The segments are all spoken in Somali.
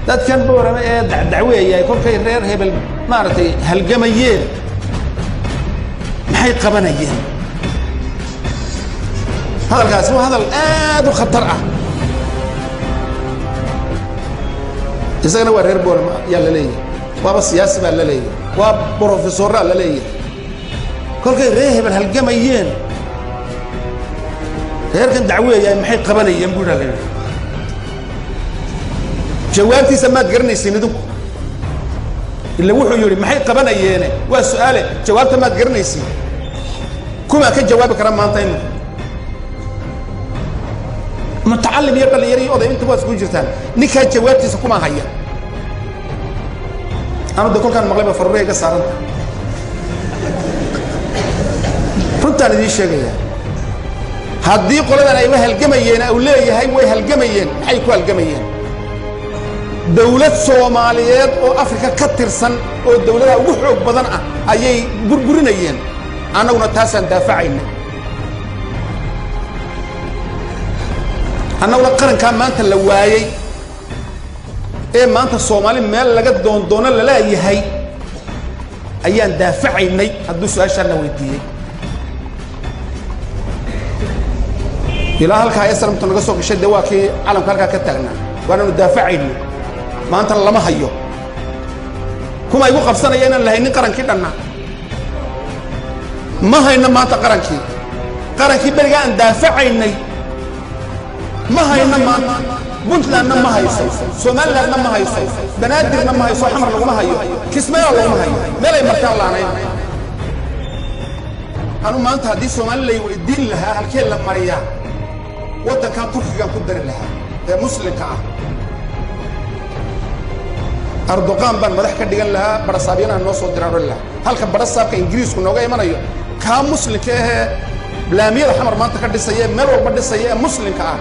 dadkan boorame ee dacdacweeya kolkay reer hebel maaragtay halgamayeen maxay qabanayeen hadalkaasi waa hadal aad u khatar ah isagana waa reer boorame yaa la leeyahay waaba siyaasi baa la leeyahay waa brofesoraa la leeyahay kolkay reer hebel halgamayeen reerkan dacweeya maxay qabanayeen buu idhaa la yidhi jawaabtiisa maad garanaysin idinku ila wuxuu yidhi maxay qabanayeene waa su-aale jawaabta maad garanaysin kumaa ka jawaabi kara maanta inu mutacalim iyo dhalinyaro iyo oday inta waa isku jirtaan ninkaa jawaabtiisa kumaa haya anu de kolkaan maqlayba farure iga saaranta runtaan idiin sheegaya haddii qoladan ayba halgamayeen u leeyahay way halgamayeen maxay ku halgamayeen dawlad soomaaliyeed oo afrika ka tirsan oo dawladaha ugu xoog badan ah ayay burburinayeen annaguna taasaan daafacayna annaguna qarankaa maanta la waayey ee maanta soomaali meel laga doondoono laleeyahay ayaan daafacaynay hadduu su-aashaana weydiiyey ilaa halkaa esramtu naga soo gashay dee waa kii calamka halkaa ka taagnaa waananu daafacayno maantana lama hayo kuma igu qabsanaya inaan lahaynin qarankii dhanna ma hayno maanta qarankii qarankii berigaa aan daafacaynay ma hayno maanta puntlandna ma hayso somalilandna ma hayso banaadirna ma hayso xamar laguma hayo kismayo laguma hayo meelay martaan laanayn anu maanta haddii soomaali lay weydiin lahaa halkee la mariyaa waddankan turkigaan ku dari lahaa ee muslimka ah ardoqaan baan madax ka dhigan lahaa barasaabyanaan noo soo diraaron lahaa halka barasaabka ingiriisku nooga imanayo kaa muslimka ahee laamiyada xamar maanta ka dhisaya ee meel walba dhisaya ee muslimka ah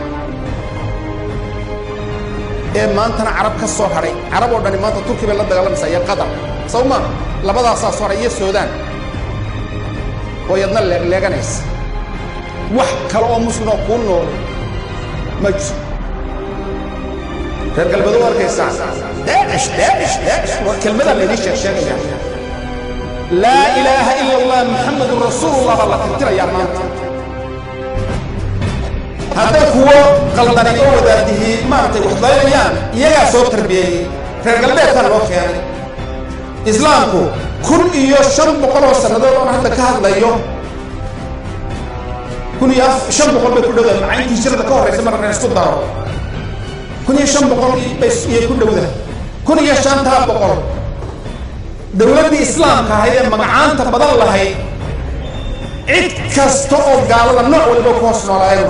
ee maantana carab ka soo hadhay carab oo dhani maanta turki bay la dagaalamaysaa iyo qatar sawma labadaasaa soo hadhay iyo suudaan oo yadna leegleeganaysa wax kale oo muslim oo kuu nool ma jiro reer galbeed u arkaysaa daacish daacish daacish waa kelmadaa laydin sheeg sheegaya laa ilaaha ila allah muxamadun rasuulullah baa la tirtirayaa maanta hadday kuwo qaldani oo wadaadihii maaragtay waxdaynayaan iyagaa soo tarbiyeeyey reer galbeedkaa loo keenay islaamku kun iyo shan boqol oo sannadood oon hadda ka hadlayo kun iyo shan boqol bay ku dhowdahay macayntii jirada ka horraysa marna isku daro kun iyo shan boqol iyay ku dhowdahay kun iyo shantaa boqol dawladdii islaamka ahayd ee magacaanta badan lahayd cid kasta oo gaalada nooc waliba ku hoos noolaayeen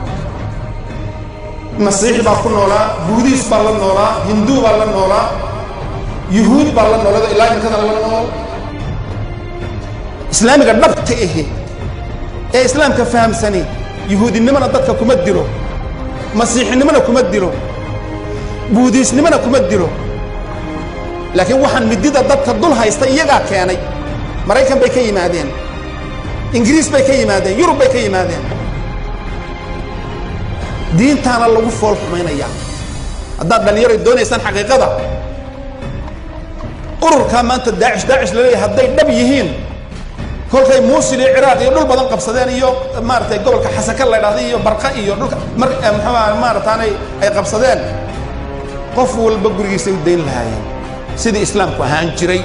masiix baa ku noolaa buudiis baa la noolaa hinduu baa la noolaa yuhuud baa la noolada ilaa inkada la nool islaamiga dhabta ahi ee islaamka fahamsani yuhuudinimona dadka kuma dilo masiixinimona kuma dilo buudiisnimona kuma dilo laakiin waxaan midida dadka dul haysta iyagaa keenay maraykan bay ka yimaadeen ingiriis bay ka yimaadeen yurub bay ka yimaadeen diintaana lagu fool xumaynayaa haddaad dhallinyaroy doonaysaan xaqiiqada ururkaa maanta daacish daacish la leeyahay hadday dhab yihiin kolkay muusil iyo ciraaq iyo dhul badan qabsadeen iyo maaragtay gobolka xasaka la dhahday iyo barqa iyo dhulka mar muxuu maarataanay ay qabsadeen qof walba gurigiisay u dayn lahaayeen sidii islaamku ahaan jiray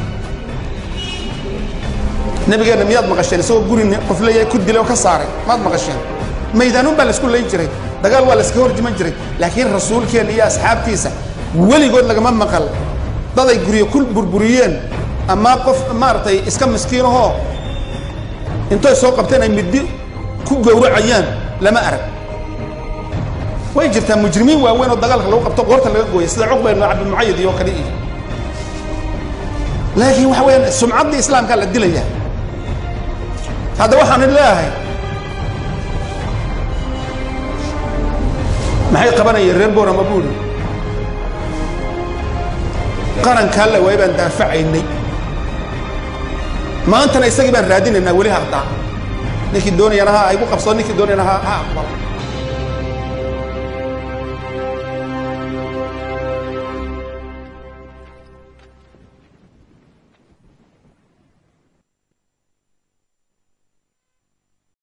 nabigeenna miyaad maqasheen isagoo guri qof leeyahay ku dilay oo ka saaray maad maqasheen maydaanuun baa laisku layn jiray dagaal waa layska horjiman jiray laakiin rasuulkeenna iyo asxaabtiisa weligood lagama maqal daday guryo ku burburiyeen ama qof maaragtay iska miskiinahoo intay soo qabteen ay middi ku gowracayaan lama arag way jirtaa mujrimiin waaweyn oo dagaalka lagu qabto qoorta laga gooya sida cuqba ibnu cabdimucayid iyo kale iyo laakiin waxa weeyaan sumcaddii islaamkaa la dilaya hadda waxaan leeyahay maxay qabanayeen reer boorama buuri qarankaa la waay baan daafacaynay maantana isagii baan raadinaynaa weli hardaa ninkii doonayana ha igu qabsado ninkii doonayana ha ha aqbalo